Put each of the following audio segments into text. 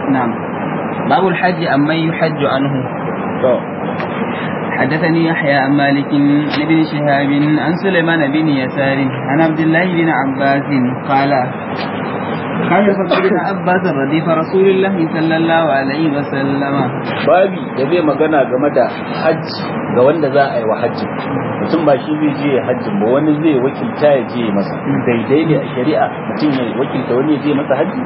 نعم باب الحج أمن يحج عنه to حدثني يحيى عن مالك عن ابن شهاب عن سليمان بن يسار عن عبد الله بن عباس قال كان الفضل بن عباس رديف رسول الله صلى الله عليه وسلم babi da zai magana game da hajji ga wanda za a yi wa hajji mutum ba shi zai je hajji ba wani zai wakilta ya je masa daidai ne a shari'a mutum ya wakilta wani ya je masa hajji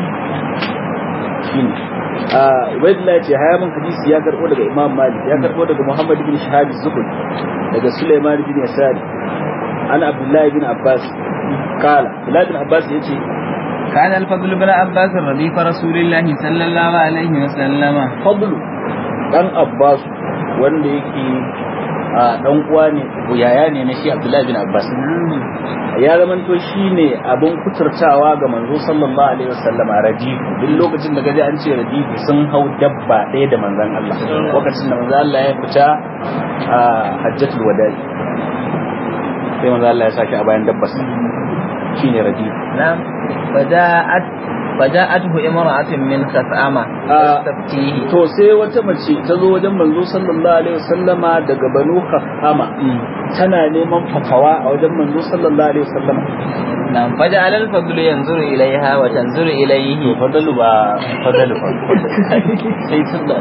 shine a ubaidullah ce haya mun hadisi ya karbo daga imam malik ya karbo daga muhammad ibn shahab zuhri daga sulaiman ibn yasari an abdullahi ibn abbas kala abdullahi ibn abbas yace كان الفضل بن عباس رديف رسول الله صلى الله عليه وسلم fadlu dan abbas wanda yake a dan uwa ne ko yaya ne na shi abdullahi bin abbas ya zamanto shine abin kuturtawa ga manzo sallallahu alaihi wasallam a radifu duk lokacin da gaji an ce radifu sun hau dabba ɗaya da manzon Allah lokacin da manzon Allah ya fita a hajjatul wada'i sai manzon Allah ya saki a bayan dabba shine radifu نعم فجاءت فجاءته امرأة من خثعمة آه. تستفتيه to sai wata mace ta zo wajen manzo sallallahu alaihi wasallama daga banu khama tana neman fatawa a wajen manzo sallallahu alaihi wasallama نعم فجعل الفضل ينظر إليها وتنظر إليه to fadalu ba fadalu ba sai sallah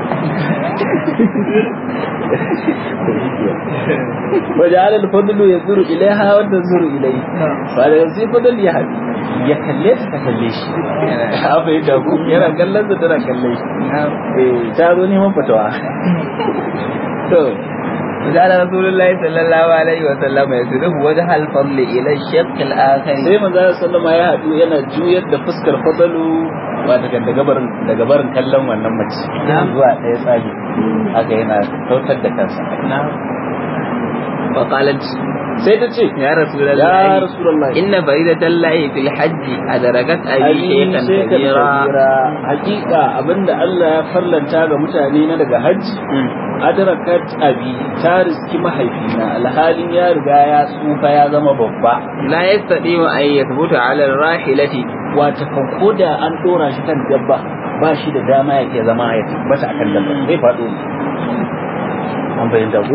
وجعل الفضل ينظر إليها وتنظر إليه فهذا sai fadal ya haɗi ya kalle ta ta kalle shi haka yi dagu yana kallon ta tana kalle shi eh ta zo neman fatawa to وجعل رسول الله صلى الله عليه وسلم يسلف وجه الفضل إلى الشق الآخر sai manzo sallama ya haɗu yana juyar da fuskar fadalu ba daga daga barin daga barin kallon wannan mace zuwa ɗaya tsage haka yana kautar da kansa نعم فقالت sai ta ce يا رسول ya الله rasulullahi إن فريدة الله في الحج أدركت أبي شيخا كبيرا hakika abinda Allah ya farlanta ga mutane na daga hajji adrakat abi ta riski mahaifina alhalin ya riga ya tsufa ya zama babba لا يستطيع أن يثبت على الراحلة wata kan koda an dora shi kan dabba ba shi da dama ya iya zama ya tabbata akan dabba zai faɗo ne an bayyana ko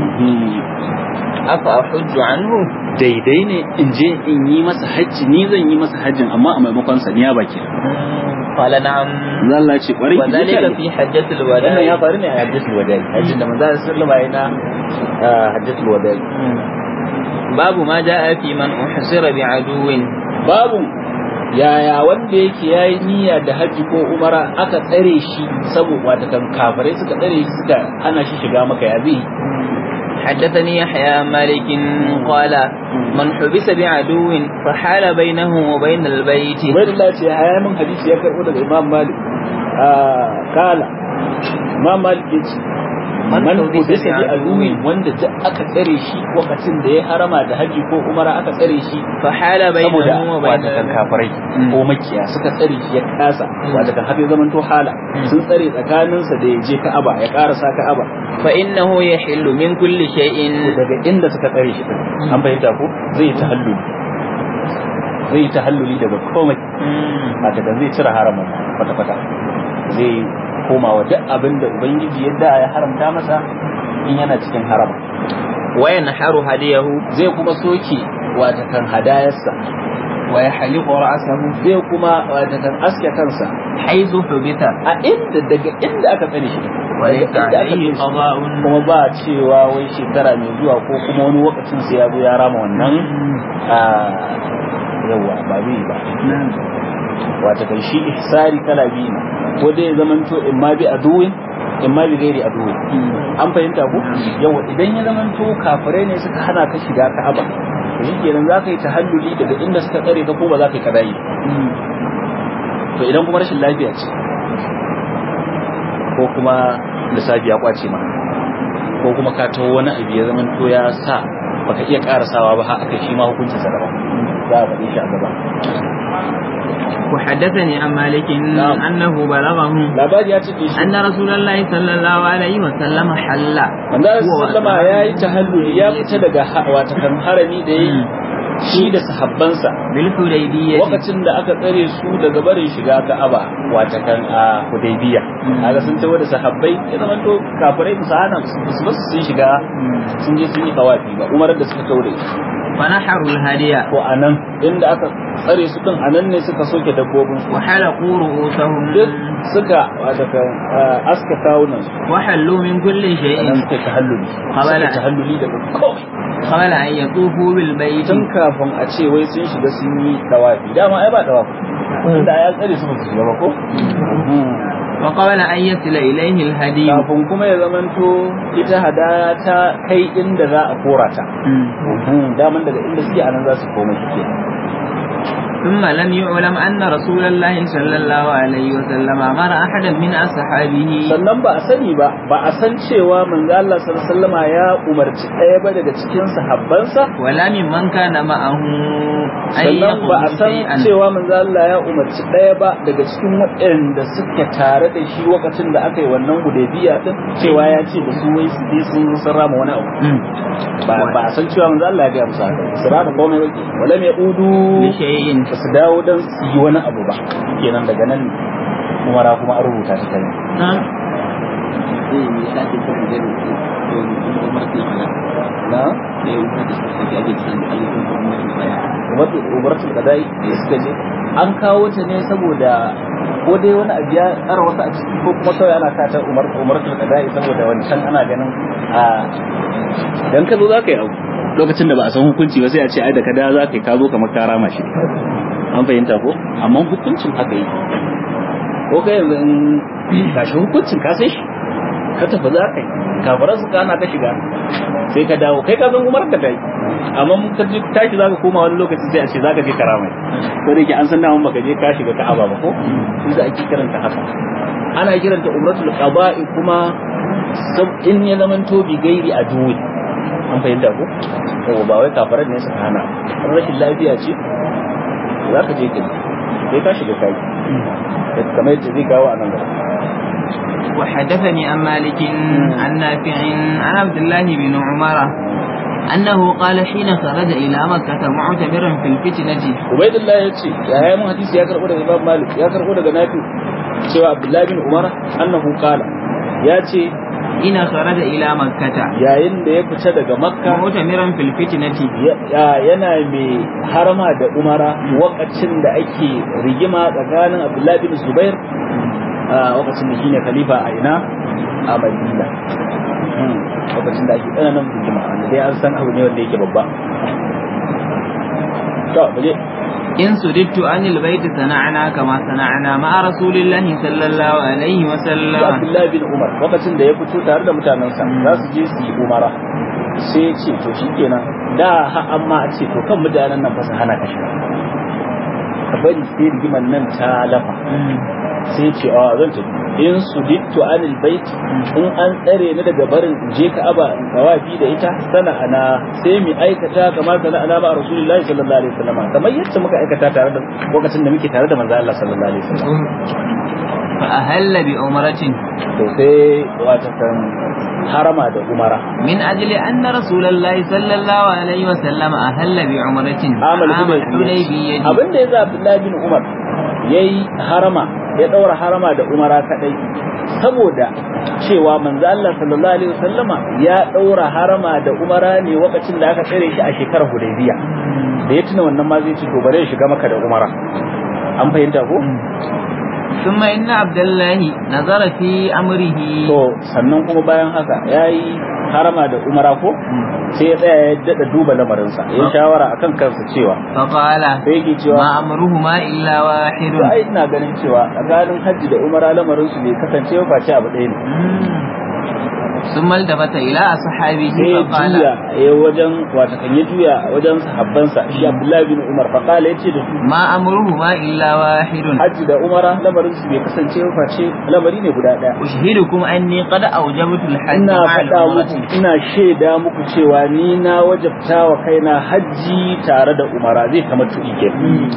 أفأحج عنه daidai ne in je in yi masa hajji ni zan yi masa hajjin amma a maimakon sa ni ya baki قال نعم zan Allah ce kwarai وذلك في حجة wannan ya الوداع faru ne a hajjatul wada'i hajjin da manzo sallallahu alaihi wasallam yana hajjatul wada'i باب ما جاء في من أحصر بعدو babu yaya wanda yake yayi niyya da hajji ko umara aka tsare shi saboda wata kan kafirai suka tsare shi suka hana shi shiga maka ya zai حدثني يحيى عن مالك قال من حبس بعدو فحال بينه وبين البيت Ubaidullah ce haya min hadisi ya karbo daga Imam Malik ah kala Imam Malik ya ce Man man hubisa hubisa bi bi aduwin wanda duk aka tsare shi lokacin da ya harama da haji ko umara aka tsare shi فحال بينه saboda وبين wata kan kafirai Mm. ko makiya suka tsare shi ya kasa wata kan har ya zaman to hala sun tsare tsakaninsa da ya je Ka'aba ya karasa Ka'aba فإنه يحل من كل شيء daga inda suka tsare shi din an bayyana ko zai yi tahalluli zai yi tahalluli daga komai wata kan zai cire haramun kwata-kwata zai koma wa duk abin da ubangiji yadda ya haramta masa in yana cikin harama وينحر هديه zai kuma soke wata kan hadayarsa ويحلق رأسه zai kuma wata kan aske kansa حيث حبس a inda daga inda aka tsare shi وليس Daga inda aka عليه tsare shi. قضاء kuma ba cewa wai shekara mai zuwa ko kuma wani lokacin sai ya zo ya rama wannan a yawa ba zai yi ba wata kan shi ihsari kala biyu ne ko dai ya zamanto in ma bi aduwin in ma bi gairi aduwin an fahimta ko yawa idan ya zamanto kafirai ne suka hana ka shiga ka'aba to shi kenan za ka yi tahalluli daga inda suka tsare ka ko ba za ka yi kadayi to idan kuma rashin lafiya ce ko kuma lissafi ya kwace ma ko kuma ka taho wani abu ya zamanto ya sa baka iya karasawa ba har aka shi ma hukuncin sa daban za a faɗi shi a gaba وحدثني عن مالك نعم. أنه بلغه labari ya cike shi أن رسول الله صلى الله عليه وسلم حل wanda هو sallama ya yi tahalluli ya fita daga ha- wata kan harami da yi shi da sahabbansa بالحديبية lokacin da aka tsare su daga barin shiga Ka'aba wata kan a Hudaybiya kaga sun tawo da sahabbai ya zama to kafirai su hana su ba su sun shiga sun je sun yi tawafi ba umar da suka tawo da ita فنحروا الهدي ko anan inda aka tsare su din anan ne suka soke dabbobin su وحلقوا رؤوسهم duk suka wata kan aska kawunan su وحلوا من كل شيء anan suka tahalluli Habala. suka tahalluli daga komai قبل أن يطوفوا بالبيت tun kafin a ce wai sun shiga sun yi tawafi dama ai ba tawafi inda ya tsare su ba su shiga ba ko وقبل أن يصل إليه الهدي kafin kuma ya zamanto ita hadaya ta kai inda za a kora ta daman daga inda suke anan za su koma shi kenan ثم لم يعلم أن رسول الله صلى الله عليه وسلم أمر أحدا من أصحابه sannan ba a sani ba ba a san cewa manzo Allah sallallahu alaihi wasallama ya umarci ɗaya ba daga cikin sahabbansa ولا ممن كان معه أن sannan ba a يقول san شيئا cewa manzo Allah ya umarci ɗaya ba daga cikin waɗanda suke tare da shi lokacin da aka yi wannan hudaybiya din cewa ya ce da su wai su je sun sun rama wani abu مم. ba ba a san cewa manzo Allah ya ga musu haka su rama komai ba wala mai udu بشيء ba su dawo don su yi wani abu ba kenan daga nan umara kuma an rubuta ta kai نعم na umaratul qada'i da suka je an kawo ta ne saboda ko dai wani abu ya tsara wasu a ciki ko kuma kawai ana kata umar umaratul qada'i saboda wancan ana ganin a dan ka zo za ka yi abu lokacin da ba a san hukunci ba sai a ce ai da ka da za ka yi ka zo kamar ka rama shi an fahimta ko amma hukuncin haka yi ko kai yanzu in gashi hukuncin ka sai shi ka tafi za ka yi kafaran su kana ka shiga sai ka dawo kai ka san umar ka tayi amma mun ka ji tashi zaka koma wani lokaci sai a ce zaka je karama ko da yake an san namun baka je ka shiga ka'aba ba ko inda ake kiranta haka ana kiranta umratul qada'i kuma sab- in ya zaman to bi gairi a duwi an fahimta ko ko ba wai kafaran ne suka hana in rashin lafiya ce zaka je ka sai ka shiga kai kamar yadda zai kawo a nan gaba وحدثني عن مالك عن نافع عن عبد الله بن عمر أنه قال حين خرج إلى مكة معتبرا في الفتنة Ubaidullah ya ce ya yi mun hadisi ya karɓo daga Imam Malik ya karɓo daga Nafi cewa Abdullahi bin Umar annahu qala ya ce حين خرج إلى مكة yayin da ya fita daga Makka معتمرا في الفتنة ya- ya- yana mai harama da umara wakacin da ake rigima tsakanin Abdullahi bin Zubair a wakacin da shine khalifa a ina a Madina Hmm, wakacin da ake tsananin rigima wanda dai an san abu ne wanda yake babba to muje إن سددت عن البيت صنعنا كما صنعنا مع رسول الله صلى الله عليه da وسلم Abdullahi bin Umar lokacin da ya fito tare da mutanensa za su je su yi umara sai ya ce to shikenan da ha amma a ce to kan mutanen nan fa su hana ka shiga ka bari sai rigiman nan ta lafa sai ya ce a zan tafi in su dittu anil bait in an tsare ni daga barin in je Ka'aba in tawafi da ita sana'ana sai mu aikata kamar sana'ana ba Rasulullahi sallallahu alaihi wasallam kamar yadda muka aikata tare da lokacin da muke tare da manzo Allah sallallahu alaihi wasallam فأهل بعمرة to sai wata kan harama da umara من أجل أن رسول الله صلى الله عليه وسلم أهل بعمرة amal عام hudaybiya الحديبية abin da yasa Abdullahi bin Umar yayi harama ya daura harama da umara kadai saboda cewa manzo Allah sallallahu alaihi wasallama ya daura harama da umara ne lokacin da aka tsare shi a shekarar hudaybiya da ya tuna wannan ma zai ci to bare ya shiga maka da umara an fahimta ko ثم إن عبد الله نظر في أمره to sannan kuma bayan haka yayi harama da umara ko sai ya tsaya ya dada duba lamarinsa ya shawara akan kansa cewa فقال sai yake cewa ما أمرهما إلا واحد to ai ina ganin cewa tsakanin hajji da umara lamarin su bai kasance ba face abu ɗaya ne ثم التفت إلى أصحابه sai ya فقال juya ya wajen wata kan ya juya wajen sahabbansa shi Abdullahi bin Umar fa kala yace da su ما أمرهما إلا واحد hajji da umara lamarin su bai kasance ba face lamari ne guda ɗaya أشهدكم أني قد أوجبت الحج ina مع faɗa العمرة muku ina shaida muku cewa ni na wajabta wa kaina hajji tare da umara zai kama tuɗi ke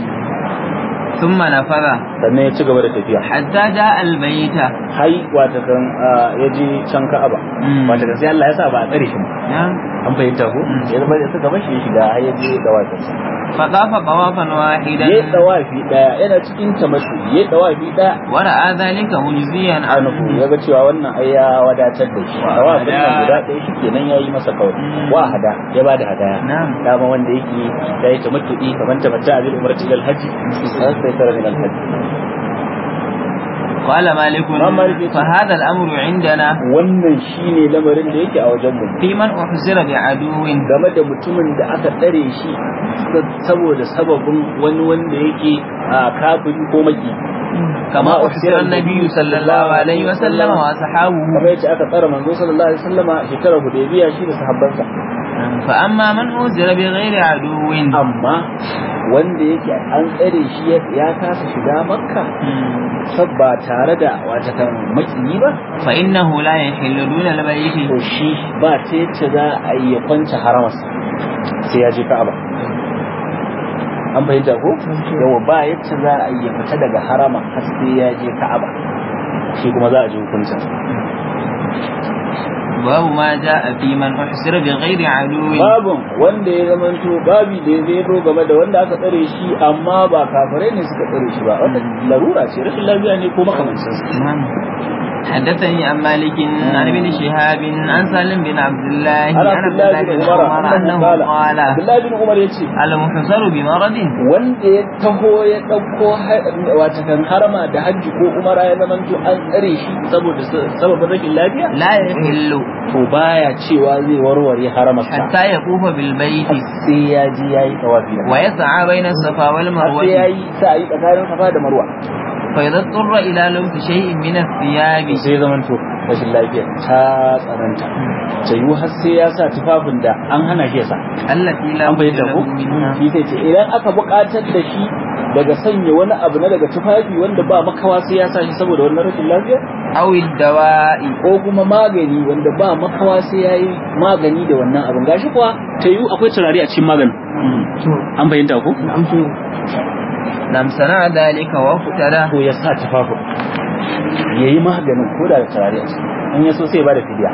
ثم نفذ sannan ya ci gaba da tafiya حتى جاء البيت hai wata kan ya je can ka'aba Mm. wata kan sai Allah ya sa ba a tsare shi ba نعم an fahimta ko Mm. ya zama da suka bashi ya shiga har ya je da wasansa فطاف طوافا واحدا yayi dawafi daya yana cikin tamattu yayi dawafi daya ورأى ذلك مجزيا anhu عنه ya ga cewa wannan ai ya wadatar da shi Wa dawafin nan hada. guda ɗaya shi kenan yayi masa kawai Mm. wa hada ya bada hadaya نعم dama wanda yake ya yi tamattu'i kamar tamatta a bil umrati ila al-hajj sai sai tara min al-hajj قال مالك ما مالك يقول؟ فهذا الأمر عندنا wannan shine lamarin da yake a wajen mu في من أحزر بعدو game da mutumin da aka tsare shi saboda sababin wani wanda yake a kafiri ko maki كما أحزر النبي صلى الله عليه وسلم وأصحابه kamar yace aka tsara manzo sallallahu alaihi wasallama shekarar hudaybiya shi da sahabbansa فأما من أحزر بغير عدو amma wanda yake an tsare shi ya- ya kasa shiga makka sab ba tare da wata kan makiyi ba فإنه لا يحل دون البيت to shi ba ta yace za a yi ya kwance haramarsa sai ya je ka'aba an fahimta ko yawa ba yace za a yi ya fita daga harama har sai ya je ka'aba shi kuma za a ji hukuncin باب ما جاء في من أحزر بغير عدو babun wanda ya zamanto babi da ya zero game da wanda aka tsare shi amma ba kafirai ne suka tsare shi ba wanda larura ce rashin lafiya ne ko makamancin sa نعم. حدثني عن مالك عن ابن شهاب عن سالم بن عبد الله ana عن عبد Abdullahi الله bin بن Umar عمر annahu أنه qala قال Abdullahi bin Umar yace المحصر بمرض wanda ya taho ya ɗauko wata kan harama da hajji ko umara ya zamanto an tsare shi saboda sababin rashin lafiya لا يحل to baya cewa zai warware haramarsa حتى يطوف بالبيت sai ya ji yayi tawafi da ويسعى بين الصفا har sai والمروة yayi sa'i tsakanin safa da marwa فإذا اضطر إلى لبس شيء من الثياب to sai ya zamanto rashin lafiya ta tsananta ta yiwu har sai ya sa tufafin da an hana shi ya sa التي لا an بد bayyana له ko منها shi sai ce idan aka buƙatar da shi daga sanya wani abu na daga tufafi wanda ba makawa sai ya sa shi saboda wannan rashin lafiya أو الدواء ko kuma magani wanda ba makawa sai ya yi magani da wannan abin gashi kuwa ta yiwu akwai turare a cikin maganin an bayyanta ko لم صنع ذلك وافترى ko ya sa tufafin ya yi maganin ko da da turare a ciki in ya so sai ba da fidiya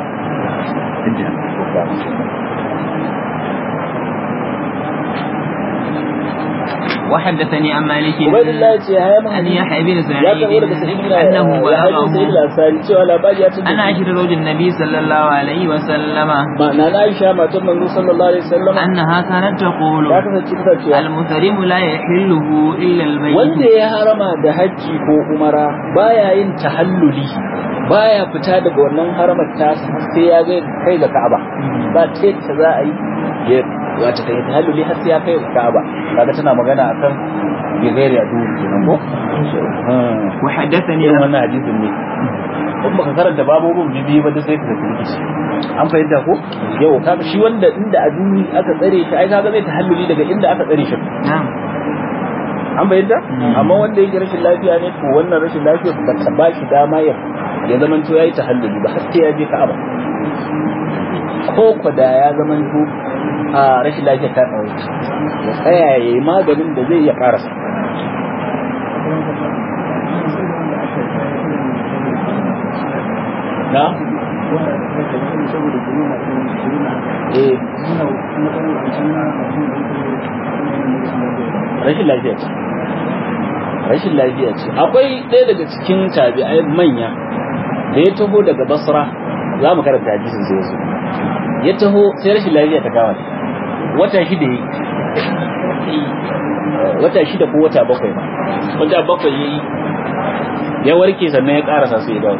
وحدثني عن مالك ubaidillah ya ce ya yi أن يحيى بن ya سعيد karbo daga sa'id bin أنه ya haɗu sa'id بلغه al-ansari cewa labari ya tabbata أن عشر زوج النبي صلى الله عليه وسلم ma'ana na Aisha matar manzo sallallahu alaihi wasallam أنها كانت تقول ta kasance ta cewa المحرم لا يحله إلا البيت wanda ya harama da hajji ko umara baya yin tahalluli baya fita daga wannan haramar tasa har sai ya ga kai ga Ka'aba ba ta yadda za a yi ya wata kai tahalluli har sai ya kai ga Ka'aba kaga tana magana akan bi gairi adu kenan ko Hmm. وحدثني irin wannan hadisin ne in baka karanta babobin bibi ba duk sai ka tafi rikici an fahimta ko yau kaga shi wanda inda a duni aka tsare shi ai kaga zai tahalluli daga inda aka tsare shi نعم an bayyana Mm. amma wanda yake rashin lafiya ne to wannan rashin lafiya ba ta ba shi dama ya ya zaman to yayi tahalluli ba har sai ya je Ka'aba ko ko da ya zaman to a rashin lafiya ta tsawo ya tsaya yayi maganin da zai iya karasa na eh rashin lafiya ce rashin lafiya ce akwai ɗaya daga cikin tabi'ai manya da ya taho daga basra za mu karanta hadisin sai yazo ya taho sai rashin lafiya ta kama shi wata shida yi wata shida ko wata bakwai ma wata bakwai yayi ya warke sannan ya karasa sai ya dawo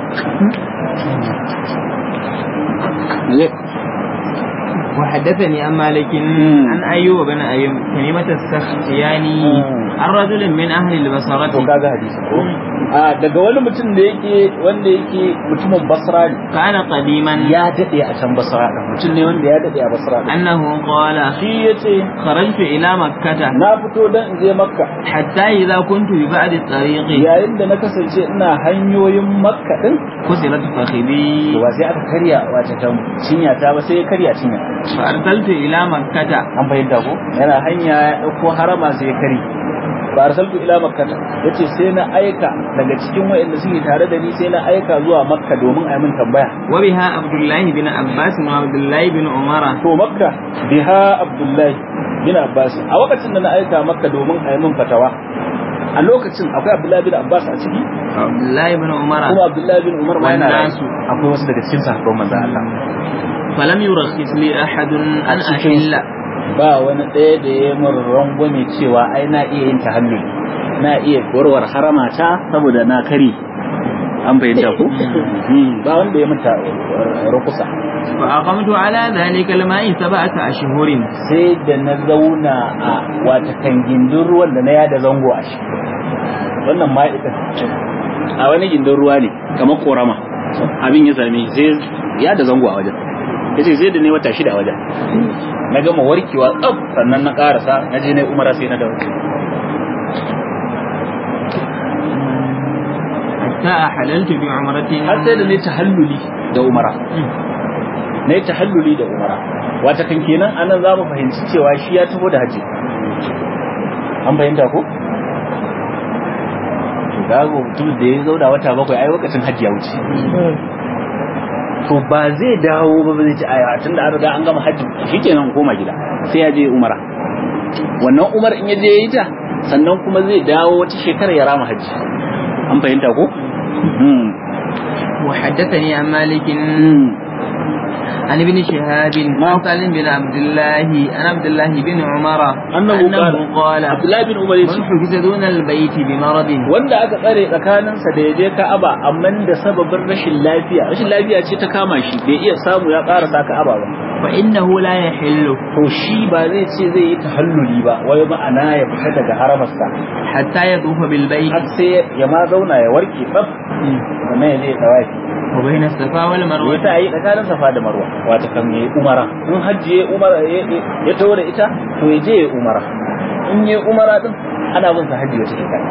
وحدثني عن مالك مم. عن أيوب بن أيوب كلمة السختياني مم. عن رجل من أهل to البصرة kaga hadisi ko a daga wani mutum da yake wanda yake mutumin basra ne كان قديما ya dade a can basra din mutum ne wanda ya dade a basra din أنه قال shi yace خرجت إلى مكة na fito dan in je makka حتى إذا كنت ببعد الطريق yayin da na kasance ina hanyoyin makka din كسرت فخذي to ba sai aka karya wata kan cinya ta ba sai ya karya cinya فأرسلت إلى مكة an fahimta ko yana hanya ya dauko harama sai ya kari ba arsaltu ila makkata yace sai na aika daga cikin wayanda suke tare da ni sai na aika zuwa makka domin a yi min tambaya وبها عبد الله بن عباس وعبد الله بن عمر to makka biha abdullahi bin Abbas a lokacin da na aika maka domin a yi min fatawa a lokacin akwai Abdullahi bin Abbas a ciki Abdullahi ibn Umar kuma Abdullahi bin Umar ma yana Wannan rayu. su. akwai wasu daga cikin sahabban manzon Allah falam yurakhis li ahadun an A cikin su. ahilla ba wani ɗaya da ya mun rangwame cewa ai na iya yin tahalluli na iya warwar harama ta saboda na kare an bayyana ko Hmm, ba wanda ya manta rukusa fa aqamtu ala dhalika al-ma'i sab'ata ashhurin sai da na zauna a wata kan gindin ruwan da na yada zango a shi wannan ma'ida a wani gindin ruwa ne kamar korama abin ya same sai ya da zango a wajen yace sai da ne wata shida a wajen na gama warkewa tsaf sannan na karasa na je na yi umara sai na dawo hatta halaltu bi umratin har sai da ne tahalluli da umara ne tahalluli da umara wata kan kenan anan za mu fahimci cewa shi ya taho da haji an fahimta ko to gago mutum da ya zauna wata bakwai ai lokacin hajji ya wuce to ba zai dawo ba ba zai ci aya tunda an riga an gama hajji shikenan koma gida sai ya je umara wannan umar in ya je ya yi ta sannan kuma zai dawo wata shekara ya rama hajji an fahimta ko Hmm. وحدثني عن مالك Hmm. عن ابن شهاب عن سالم بن عبد الله عن عبد الله بن عمر أنه قال قال Abdullahi bin Umar من yace حجز دون البيت بمرض wanda aka tsare tsakaninsa da ya je Ka'aba amma da sababin rashin lafiya rashin lafiya ce ta kama shi bai iya samu ya ƙarasa Ka'aba ba فإنه لا يحل to shi ba zai ce zai yi tahalluli ba wai ma'ana ya fita daga haramarsa حتى يطوف بالبيت har sai ya ma zauna ya warke tsaf sannan ya je ya tawafi وبين الصفا ya والمروة ta yi tsakanin safa da marwa wata kan ya yi umara in hajji ya umara ya- ya ya tawo da ita to ya je ya umara in ya umara din ana bin sa hajji wata shekara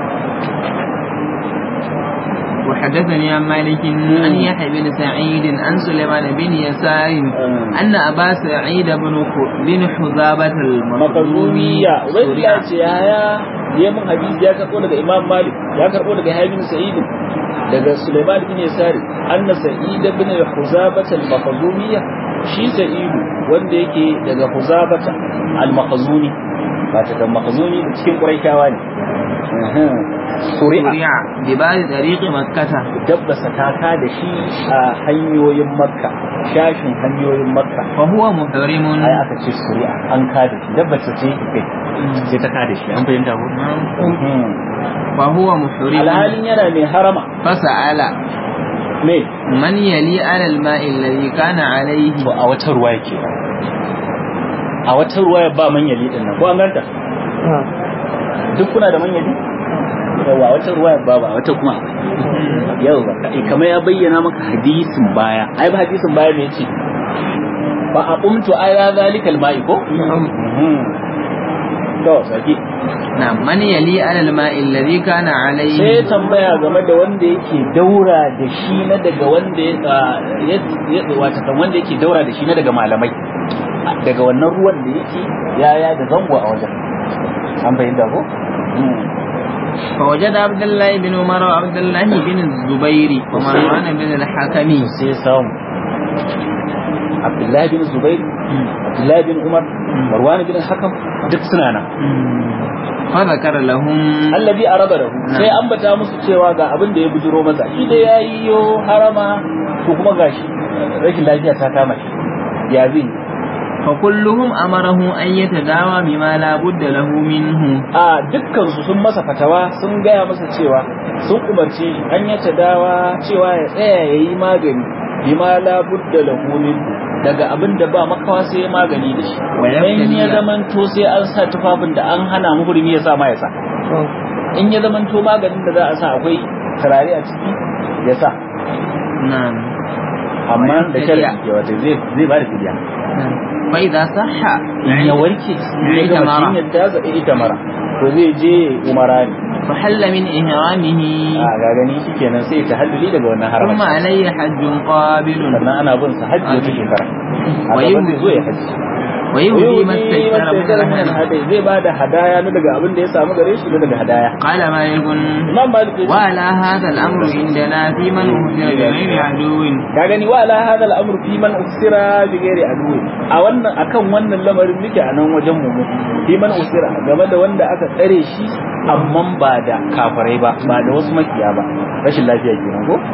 وحدثني عن مالك عن يحيى بن سعيد عن سليمان بن يسار Mm. أن أبا سعيد بن خ- بن حذابة المخزومي makazumiya wani ya سرع ce yaya ya mun hadisi ya karbo daga imam malik ya karbo daga hayy bin sa'id daga sulaiman bin yasari anna sa'id bin huzabah al-makhzumiyya shi sa'idu wanda yake daga huzabata al-makhzumi ba ta kan makhzumi da cikin quraishawa ne suri'a سرع ببعض طريق مكة dabbasa taka da shi a hanyoyin makka shashin hanyoyin makka فهو محرم ai aka ce suri'a an kada shi dabbasa ce kai sai ta kada shi an fahimta ko فهو محرم alhalin yana mai harama فسأل me من يلي على الماء الذي كان عليه to a wata ruwa yake a wata ruwa ba manyali din nan ko an ganta duk kuna da manyali yawa a wata ruwa ba ba a wata kuma akwai yau ba kai kamar ya bayyana maka hadisin baya ai ba hadisin baya me yace ba a umtu ala zalikal ma'i ko Mhm. to saki نعم من يلي على الماء الذي كان sai عليه tambaya game da wanda yake daura da shi na daga wanda ya ya- wata kan wanda yake daura da shi na daga malamai daga wannan ruwan da yake yaya da zango a wajen an bayyana ko فوجد عبد الله بن عمر وعبد الله بن الزبير ومروان بن الحكم sai samu Abdullahi bin Zubair Abdullahi bin Umar Marwan bin Hakam duk suna nan فذكر لهم allazi araba lahu sai ambata musu cewa ga abin da ya bujiro masa shi da yayi yo harama ko kuma gashi rashin lafiya ta kama shi ya zai فكلهم أمره أن يتداوى بما لا بد له منه a dukkan su sun masa fatawa sun gaya masa cewa sun umarci shi an yace dawa cewa ya tsaya yayi magani bima la budda lahu min daga abin da ba makawa sai ya magani da shi Wa in ya yabtaliya. zamanto sai an sa tufafin da an hana muhrimi ya sa ma ya sa in ya zamanto maganin da za a sa akwai turare a ciki ya sa نعم amma da Wa sharadi yabtaliya. ya wata zai zai ba da fidiya نعم. فإذا صح in ya warke ya ita gama mara. jinyar ta za ita mara to zai je umara ne فحل من إهرامه a ga gani shikenan sai ta halluli daga wannan ثم haramar عليه حج قابل sannan ana bin sa hajji wata shekara a Wa gaban yin- zai zo ya hajji ويهدي ما استيسر من الهدي hadai zai ba da hadaya na daga abin da ya samu gare shi na daga hadaya قال مالك imam malik ya ce, وعلى هذا الأمر عندنا في من أهدر بغير عدو ka gani wa ala hadha al-amr fi man usira bi ghairi adwi a wannan akan wannan lamarin muke a nan wajen mu mu. fi man usira game da wanda aka tsare shi amma ba da kafirai ba ba da wasu makiya ba rashin lafiya kenan ko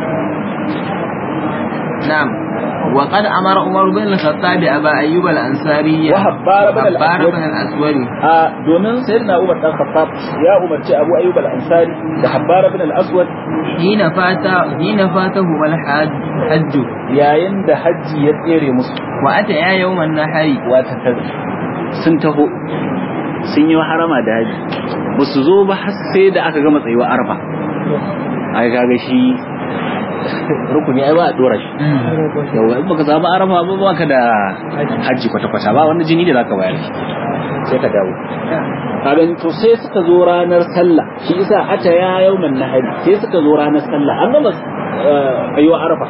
نعم وقد أمر عمر بن الخطاب أبا أيوب الأنصاري وحبار بن وحبار الأسود. بن الأسود a domin sayyidina Umar dan Khattab ya umarci Abu Ayyub al-Ansari da Habbar ibn al-Aswad حين فات حين فاتهما الحج حج yayin da hajji ya tsere musu وأتيا يوم النحر wata ta sun taho sun yi harama da haji ba su zo ba har sai da aka gama tsayuwa arfa ai kaga shi rukuni ai ba a dora shi yawa in baka samu arfa ba baka da hajji kwata-kwata ba wani jini da zaka bayar sai ka dawo kaga to sai suka zo ranar sallah shi isa ata ya yauman nahari sai suka zo ranar sallah an gama tsayuwa arfa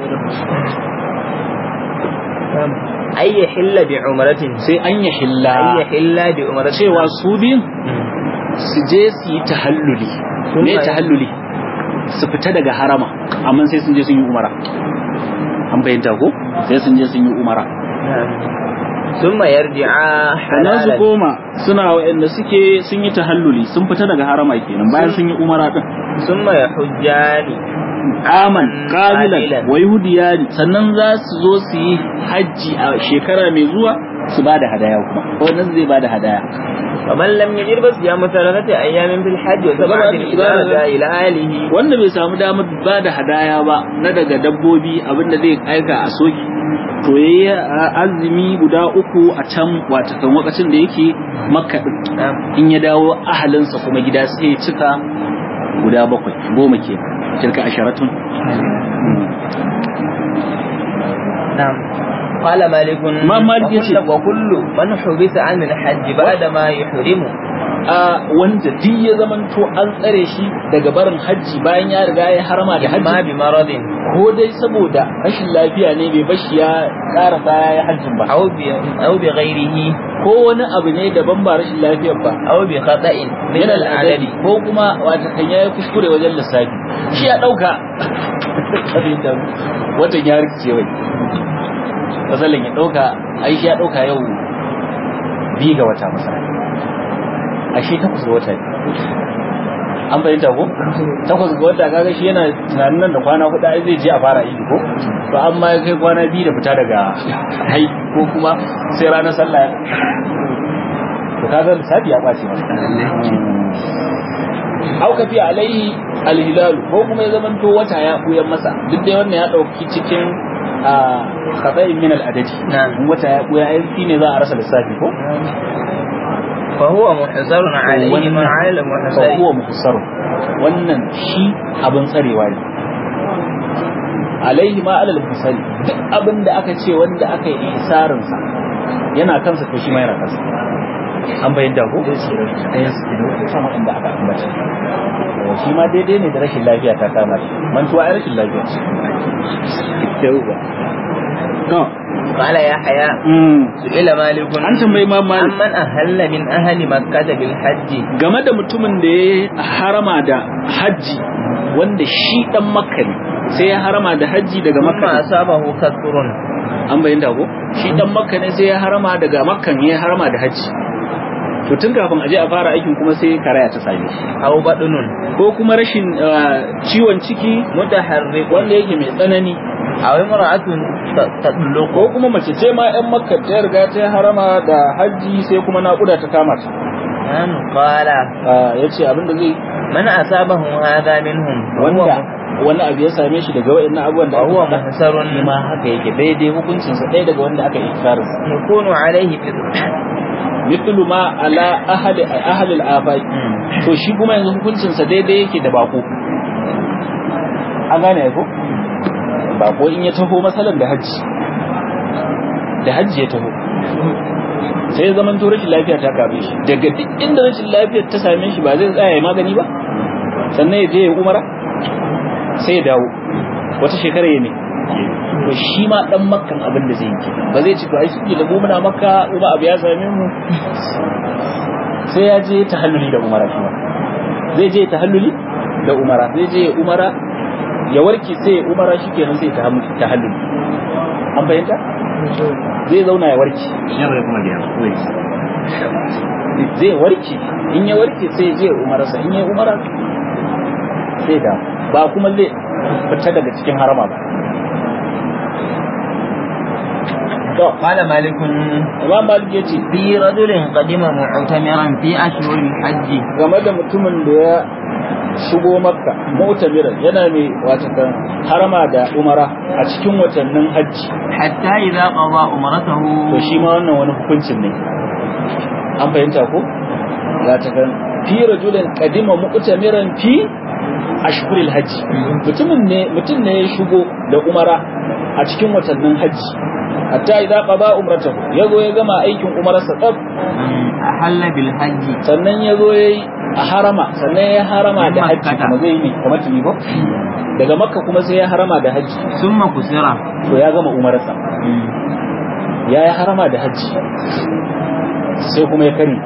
أي يحل بعمرة sai an yi hilla أي يحل بعمرة cewa su biyun su je su yi tahalluli me tahalluli su fita daga harama amma sai sun je sun yi umara an bayyanta ko sai sun je sun yi umara نعم. ثم يرجعا sannan su حلالا koma suna waɗanda suke sun yi tahalluli sun fita daga harama kenan bayan sun yi umara din ثم يحجان aman qabilan Qabilan. wa yahudiyani sannan za su zo su yi hajji a shekara mai zuwa su bada hadaya kuma wannan zai bada hadaya ومن لم يجد بصيام ثلاثة أيام في الحج وسبعة إذا رجع إلى أهله wanda bai samu damar ba da hadaya ba na daga dabbobi abinda zai aika a soki to yayi azumi guda uku a can wata kan lokacin da yake makka din نعم in ya dawo ahalinsa kuma gida sai ya cika guda bakwai goma ke tilka asharatun نعم قال مالك ما مالك وكل, يشي. وكل من حبس عن الحج بعد ما يحرم a wanda duk ya zamanto an tsare shi daga barin hajji bayan ya riga ya harama da إما hajji بمرض ko dai saboda rashin lafiya ne bai bashi ya karasa ya yi hajjin ba أو ب... أو بغيره ko wani abu ne daban ba rashin lafiyar ba أو بخطأ من min العدد al'adadi ko kuma wata kan yayi kuskure wajen lissafi shi ya dauka watan ya rikice wai masalan ya dauka ai shi ya dauka yau bi ga wata masala ashe takwas ga wata ne an fahimta ko takwas ga wata kaga shi yana tunanin nan da kwana hudu ai zai je a fara idi ko to amma ya kai kwana biyu da fita daga hai ko kuma sai ranar sallah to kaga lissafi ya ɓace masa au kafi alaihi alhilal ko kuma ya zamanto wata ya buyan masa duk dai wannan ya dauki cikin a khata'in min al-adadi نعم in wata ya buya ai shine za a rasa lissafi ko فهو محصر عليه ما على fa المحصر huwa muhsar wannan shi abin tsarewa ne alaihi ma alal muhsari duk abin da aka ce wanda aka yi isarin sa yana kansa to shi ma yana kansa an bayyana ko ɗaya su ke sama inda aka ambata Yawa, shi ma daidai ne da rashin lafiya ta kama shi mantuwa ai rashin lafiya ce yauwa to قال يحيى سئل مالك an tambayi ma malik عمن أهل من أهل مكة بالحج game da mutumin da ya harama da hajji wanda shi dan makka ne sai ya harama da hajji daga ثم makka أصابه كسر an bayyana ko shi dan makka ne sai ya harama daga makkan ya harama da hajji to tun kafin aje a fara aikin kuma sai karaya ta same shi أو بدن ko kuma rashin uh, ciwon ciki متحرك wanda yake mai tsanani أو امرأة ت- تطلق ko kuma mace ce ma yan makka ta riga ta harama da hajji sai kuma naƙuda ta kama ta نعم قال ya ce abin da zai من أصابه هذا منهم وهو wanda wani abu ya same shi daga wa'annan abubuwan da وهو aka faɗa, محسر shi ma haka yake daidai hukuncinsa ɗaya daga wanda aka yi ikirarin يكون عليه فطر mithlu ma ala ahli ahli al-afaq to shi kuma yanzu hukuncinsa daidai yake da bako an gane ko bako in ya taho masalan da hajji da hajji ya taho sai ya zaman to rashin lafiya ta kame shi daga duk inda rashin lafiyar ta same shi ba zai tsaya ya magani ba sannan ya je ya umara sai ya dawo wata shekara ya ne to shi ma dan makkan abin da zai yi kenan ba zai ci to ai shi da mu muna makka kuma abu ya same mu sai ya je tahalluli da umara shi ma zai je tahalluli da umara zai je umara ya warke sai ya umara shi kenan sai ta tahalluli an fahimta zai zauna ya warke zai warke in ya warke sai ya je umararsa in ya umara sai da ba kuma zai fita daga cikin harama ba قال مالك Imam Malik yace في رجل قدم معتمرا في أشهر الحج game da mutumin da ya shigo makka mu'tamiran yana mai wata harama da umara a cikin watannin hajji حتى إذا قضى أمرته to shi ma wannan wani hukuncin ne an fahimta ko ya ta kan fi rajulin qadima mu'tamiran fi ashhuril hajji mutumin ne mutum ne ya shigo da umara a cikin watannin hajji hatta idza qada umratahu yazo ya gama aikin umararsa tsaf أحل بالحج sannan yazo yayi a harama sannan ya harama da hajji Makkata. kuma zai yi ne kamar tuni ba daga makka kuma sai ya harama da hajji ثم كسر to ya gama umararsa ya yi harama da hajji sai kuma ya kare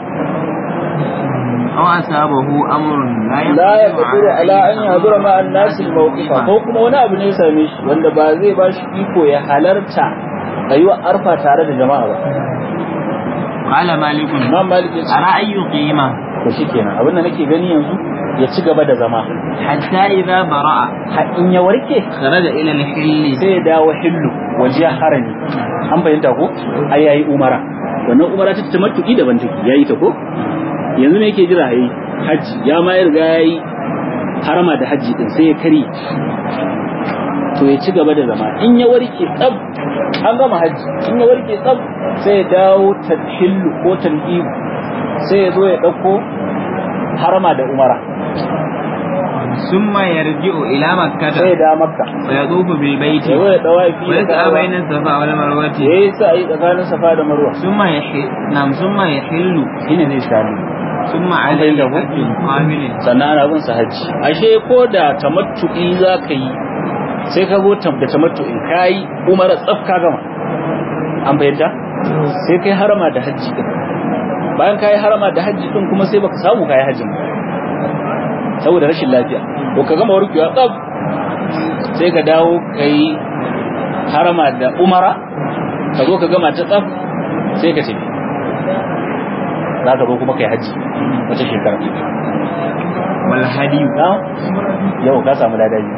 أو أصابه أمر لا la ya kadiru ala an yadura ma an-nas al-mawqifa ko kuma wani abu ne ya same shi wanda ba zai ba shi iko ya halarta rayuwar arfa tare da jama'a ba قال مالك imam malik ya ce أرى أن يقيم to shikenan abin da nake gani yanzu ya ci gaba da zama حتى إذا برأ har in ya warke خرج إلى الحل sai ya dawo hillu waje harami an fahimta ko ai yayi umara wannan umara ta tamattuki daban take yayi ta ko yanzu me yake jira yayi haji ya ma ya riga yayi harama da haji din sai ya kare to ya ci gaba da zama in ya warke tsab an gama haji in ya warke tsab sai ya dawo tahillu ko tan'ibu sai ya zo ya dauko harama da umara ثم يرجع إلى sai ya مكة da makka ويطوف بالبيت ya zo ya dawafi da ويسعى Ka'aba. بين الصفا والمروة ya yi sa'ayi tsakanin safa da marwa ثم يحل نعم ثم يحل shine zai sami ثم عليه fahimta ko? حج قابل sannan ana bin sa hajji ashe ko da tamattu'i za ka yi sai ka zo tam- da tamattu'i ka yi umara tsaf ka gama an fahimta sai kai harama da hajji din bayan ka yi harama da hajji din kuma sai baka samu ka yi hajjin ba saboda rashin lafiya to ka gama warkewa tsaf sai ka dawo ka yi harama da umara ka zo ka gama ta tsaf sai ka tafi za ka zo kuma ka yi hajji wata shekara والهدي na yau ka samu ladabi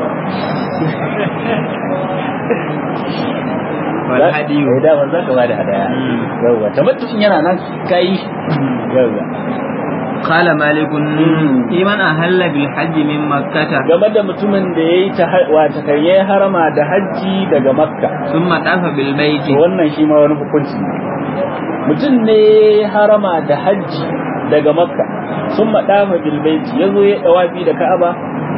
والهدي eh da za ka bada hadaya Mm. yauwa tamattu'in yana nan kai yauwa قال مالك Mm. في من أهل بالحج من مكة game da mutumin da yayi ta wata kan yayi harama da hajji daga makka ثم طاف بالبيت to wannan shi ma wani hukunci ne mutum ne yayi harama da hajji daga makka sun maɗafa bilbaiti ya zo ya ɗawafi da ka'aba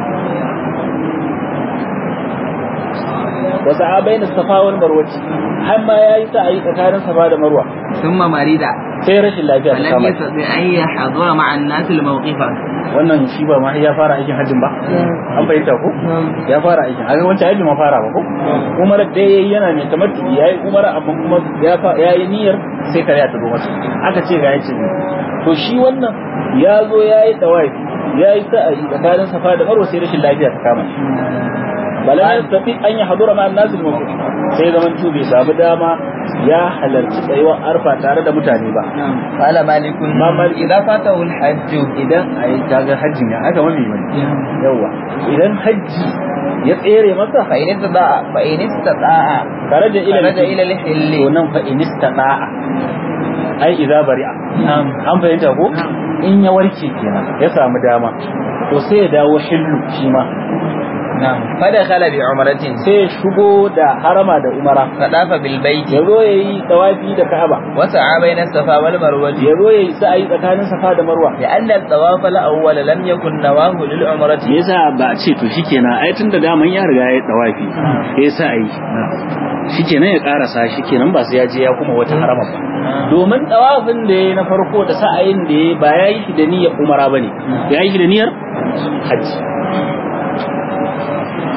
wasu abai na safa wal marwaci har ma ya yi sa'ayi tsakanin safa da marwa ثم مريض sai rashin lafiya ta فلم kama shi. يستطع أن يحضر مع الناس الموقف wannan shi ba ma ya fara aikin hajjin ba an fahimta ko ya fara aikin a wancan hajji ma fara ba ko umar da yayi yana mai tamattu yayi umar amma kuma ya fa yayi niyyar sai kare ta zo masa aka ce ga yace to shi wannan ya zo yayi tawafi yayi sa'ayi tsakanin safa da marwa sai rashin lafiya ta kama shi bala ya tafi an yi hadura ma annasu mawqif sai zaman tu bai samu dama ya halarci tsayuwar arfa tare da mutane ba قال مالك ما مالك؟ إذا فاته الحج idan ai kaga hajji ne aka mami wani yawa idan hajji ya tsere masa فإن استطاع فإن استطاع karaja ila خرج إلى الحل to nan fa in istata'a ai idza bari'a نعم an fahimta ko in ya warke kenan ya samu dama to sai ya dawo hillu shi ma نعم فدخل بعمرة sai ya shigo da harama da umara فطاف بالبيت ya zo ya yi tawafi da ka'aba وسعى بين الصفا والمروة ya zo ya yi sa'ayi tsakanin safa da marwa لأن الطواف الأول لم يكن نواه للعمرة me yasa ba a ce to shikenan ai tun da daman ya riga ya yi tawafi ya sa ayi shikenan ya karasa shikenan ba sai ya je ya kuma wata harama ba domin tawafin da ya na farko da sa'ayin da ya ba ya yi shi da niyyar umara ba ne ya yi shi da niyyar hajji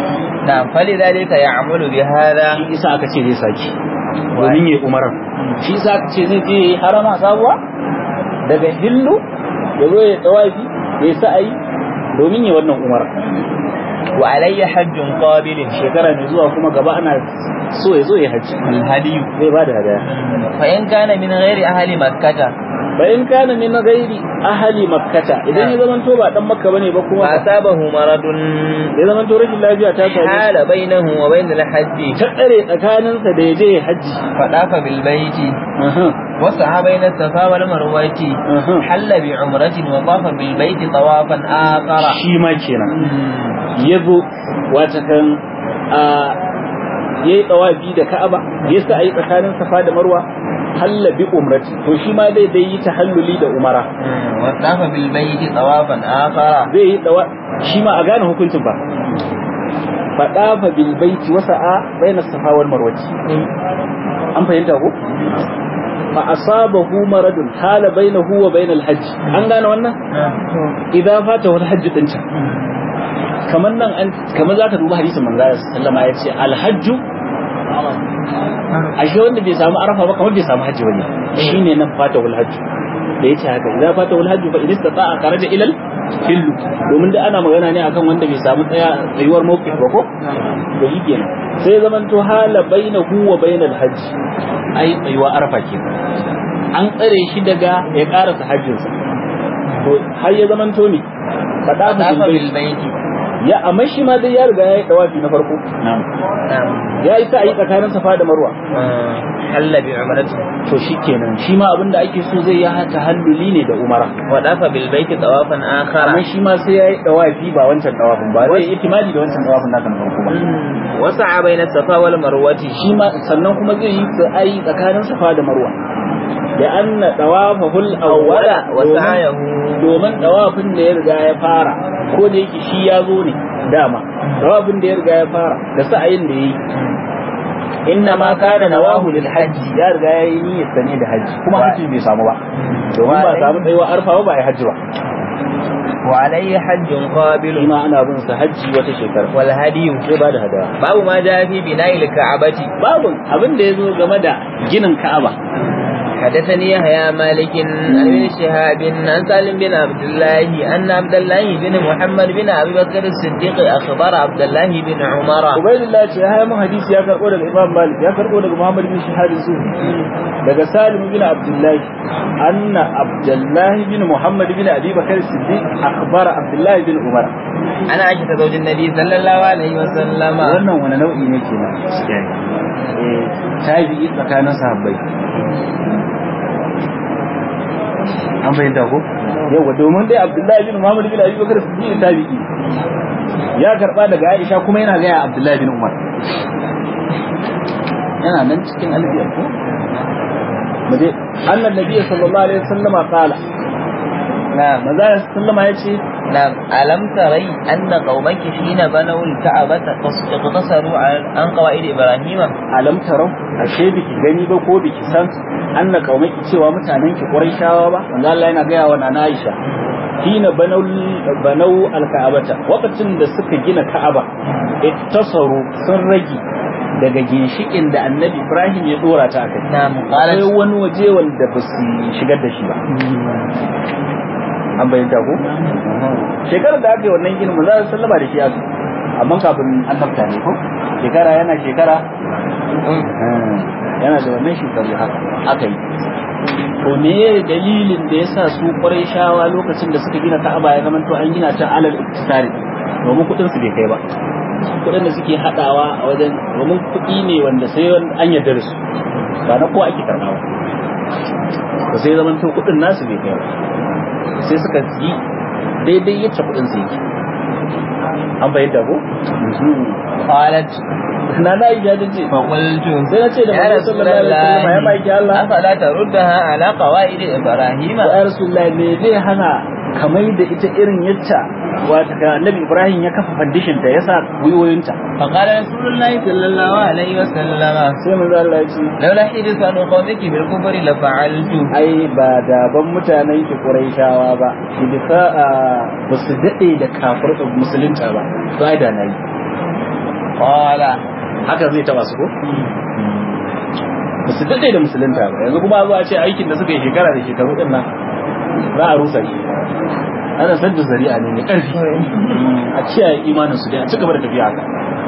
نعم فلذلك يعمل بهذا shi isa aka ce zai saki domin yayi umara shi isa aka ce zai je yayi harama sabuwa daga hillu ya zo ya tawafi ya sa'ayi domin yayi wannan umara وعلي حج قابل shekara mai zuwa kuma gaba ana so ya zo ya haji الهدي zai ba da hadaya فإن كان من غير أهل مكة fa in kana min ghairi ahli makkata idan ya zaman to ba dan makka bane ba kuma فأصابه مرض ya zaman to rashin lafiya ta same shi حال بينه وبين الحج ta tsare tsakaninsa da ya je ya haji فطاف بالبيت Aha, وسعى بين الصفا والمروة aha. حل بعمرة وطاف بالبيت طوافا آخر shi ma kenan ya zo wata kan a ya yi tsawafi da ka'aba ya sa a yi tsakanin safa da marwa halla bi umrati to shi ma dai dai yi tahalluli da umara وطاف بالبيت طوافا آخر zai yi tsawa shi ma a gane hukuncin ba faɗafa bil baiti wasa'a bayna safa wal marwati an fahimta ko fa asabahu maradun hala bainahu wa bainal hajj an gane wannan idan fata wal hajj din can kamar nan an kamar zaka duba hadisin manzo sallama ya ce al hajj ashe wanda bai samu arafa ba kamar bai samu hajji bane shine nan fata wal hajj da yace haka idan fata wal hajj fa idan istata'a kharaja ilal hillu domin da ana magana ne akan wanda bai samu tsaya tsayuwar mawqif ba ko to shi kenan sai zaman to hala bainahu wa bainal hajj ai tsayuwa arafa kenan an tsare shi daga ya karasa hajjinsa to har ya zaman to ne fada فطاف bil بالبيت ya amma shi ma dai ya riga ya yi dawafi na farko نعم ya yi sa'i tsakanin safa da marwa حل بعمرة to shi kenan shi ma abinda ake so zai ya tahalluli ne da umara وطاف بالبيت طوافا آخر amma shi ma sai ya yi dawafi ba wancan dawafin ba zai yi itimadi da wancan dawafin naka na farko ba وسعى بين الصفا والمروة shi ma sannan kuma zai yi sa'i tsakanin safa da marwa da anna dawafahul awwala وسعيه domin dawafin da ya riga ya fara ko da yake shi ya zo ne dama dawafin da ya riga ya fara da sa'ayin da yayi inna ma kana nawahu lil hajji ya riga ya yi niyyar sane da hajji kuma hajji bai samu ba domin ba samu tsayuwa arfa ba ba ya hajji ba وعليه حج shi قابل ma ana bin sa hajji wata shekara والهدي sai ba da hadaya باب ما جاء في بناء الكعبة babu abin da ya zo game da ginin ka'aba حدثني يحيى مالك عن ابن شهاب عن سالم بن عبد الله أن عبد الله بن محمد بن أبي بكر الصديق أخبر عبد الله بن عمر ubaidillah ce ya mun hadisi ya karbo daga imam malik ya karbo daga muhammad bin shahab zuhri daga salim bin abdullah anna abdullah bin muhammad bin abi bakr siddiq akhbara abdullah bin umar أنا عائشة زوج النبي صلى الله عليه وسلم wannan wani nau'i ne kenan eh tabi'i tsakanin sahabbai an bayyana ko yawa domin dai abdullahi bin muhammad bin abi bakr siddiq tabi'i ya karba daga aisha kuma yana ga abdullahi bin umar yana nan cikin alfiyar ko mu je annan nabi sallallahu alaihi wasallama qala نعم manzo sallama yace نعم ألم تري أن قومك حين بنوا الكعبة اقتصروا عن- عن قواعد إبراهيم alam tarau ashe biki gani ba ko biki san anna kaumaki cewa mutanen ki quraishawa ba manzo Allah yana ga wa nana Aisha hina banau banau alka'abata lokacin da suka gina ka'aba ittasaru sun rage daga ginshikin da annabi Ibrahim ya dora ta kai نعم akwai قالت wani waje wanda ba su shigar da shi ba an bayyana ko shekarar da aka yi wannan ginin manzo Allah sallama da shi aka amma kafin annabta ne ko shekara yana shekara yana da wannan shekaru haka aka yi to me dalilin da yasa su shawa lokacin da suka gina Ka'aba ya zama to an gina ta alal iktisari domin kudin su bai kai ba kudin da suke hadawa a wajen domin kudi ne wanda sai an yarda da su ba na kowa ake karbawa to sai zaman to kudin nasu bai kai ba sai suka yi daidai yacce kudin su yake an bayyana ko قالت na na yi jajin ce فقلت sai na ce da يا manzo رسول sallallahu alaihi wasallam ya الله maki Allah أفلا تردها على قواعد إبراهيم ya rasulullah me zai hana kamai da ita irin yacca wata ka annabi ibrahim ya kafa foundation ta yasa gwiwoyinta فقال رسول الله صلى الله عليه وسلم sai manzo Allah ya ce لولا حدث عن قومك بالكفر لفعلت ai ba da ban mutanen ki quraishawa ba idfa ba su dade da kafir musulunta ba to ai da nayi قال haka zai taba su ko ba su daɗe da musulunta ba yanzu kuma zuwa ce aikin da suka yi shekara da shekaru ɗin nan za a rusa shi ana san da zari'a ne mai ƙarfi a kiyaye imanin su dai a cigaba da tafiya haka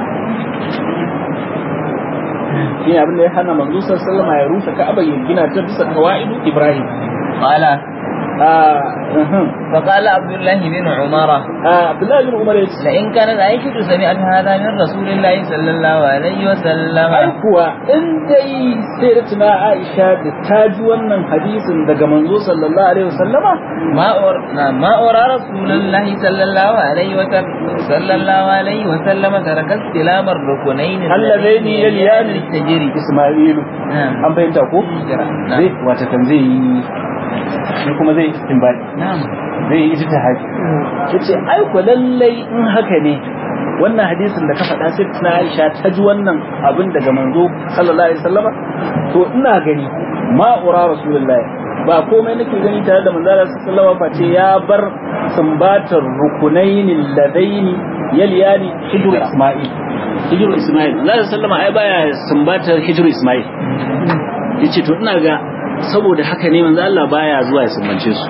shi ne abin da ya hana manzo sallallahu alaihi ya rusa ka'aba ya gina ta bisa qawaidu ibrahim قال ah uhum. فقال عبد الله بن عمر ah abdullahi bin umar ya ce لئن كانت عائشة سمعت هذا من رسول الله صلى الله عليه وسلم ai kuwa in dai sai da tuna Aisha da ta ji wannan hadisin daga manzo sallallahu alaihi wasallama ما أر... نعم، ما أرى رسول الله صلى الله عليه وسلم صلى الله عليه وسلم ترك استلام الركنين اللذين يليان التجري Isma'ilu نعم an fahimta ko نعم zai wata kan zai yi shi kuma zai istinbadi نعم zai yi ijtihadi yace ai ko lallai in haka ne wannan hadisin da ka faɗa sai tuna Aisha ta ji wannan abin daga manzo sallallahu alaihi wasallama to ina gani ma ura rasulullahi ba komai nake gani tare da manzo sallallahu alaihi wasallama face ya bar sumbatar rukunaini ladaini yaliyani hijru isma'il hijru isma'il manzo sallallahu alaihi wasallama ai baya sumbatar hijru isma'il yace to ina ga saboda haka ne manzo Allah baya zuwa ya sumbance su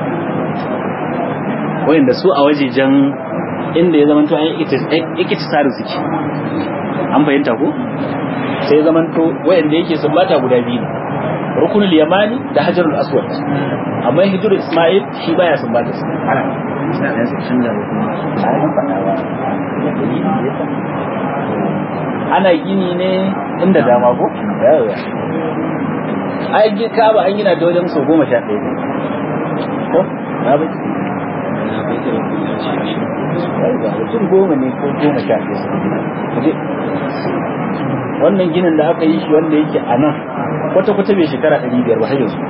wayanda su a wajejen inda ya zamanto an yi tsarin suke an fahimta ko sai ya zamanto wayanda yake sumbata guda biyu ne rukunul yamani da hajarul aswad amma hijrul isma'il shi baya sumbata su ana gini ne inda dama ko yawa ai gi kaba an gina da wajen sau goma sha ɗaya ne ko na bai mutum goma ne ko goma sha ɗaya kuje wannan ginin da aka yi shi wanda yake a nan kwata-kwata bai shekara ɗari biyar ba har yanzu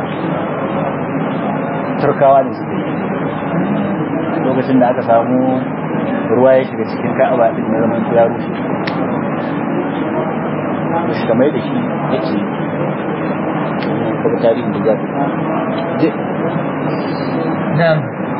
turkawa ne suka yi lokacin da aka samu ruwa ya shiga cikin ka'aba din na zaman ya rushe da shi kamar da shi yake kuma tarihin da za je نعم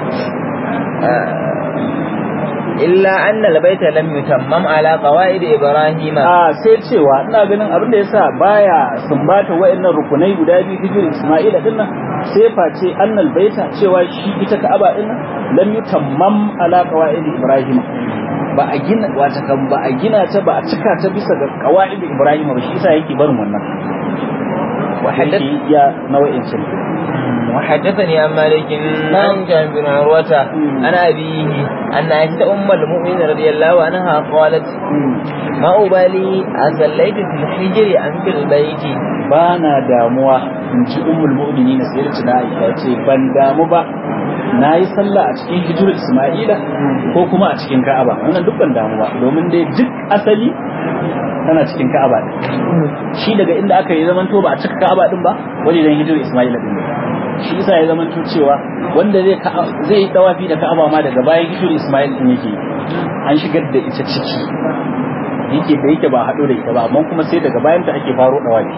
آه، إلا أن البيت لم يتمم على قواعد إبراهيم a sai cewa ina ganin abin da yasa baya sumbata wa'annan rukunai guda biyu hijir Isma'ila din nan sai face annal baita cewa shi ita Ka'aba din nan lam yutammam ala qawaid Ibrahim ba a gina wata kan ba a gina ta ba a cika ta bisa ga qawaid Ibrahim ba shi yasa yake barin wannan وحدث yake ya nawa'in cin وحدثني عن مالك عن جابر بن عروة عن أبيه أن عائشة أم المؤمنين رضي الله عنها قالت ما أبالي أصليت في الحجر أم في البيت ba na damuwa in ji ummul mu'minin sai da tuna Aisha ce ban damu ba na yi sallah a cikin hijir Isma'ila ko kuma a cikin Ka'aba wannan duk ban damu ba domin dai duk asali tana cikin Ka'aba din shi daga inda aka yi zamanto ba a cika Ka'aba din ba wajen hijir Isma'ila din ne shi yasa ya zamanto cewa wanda zai zai yi dawafi da Ka'aba ma daga bayan hijir Isma'il din yake an shigar da ita ciki yake da yake ba haɗo da ita ba amma kuma sai daga bayan ta ake faro dawafi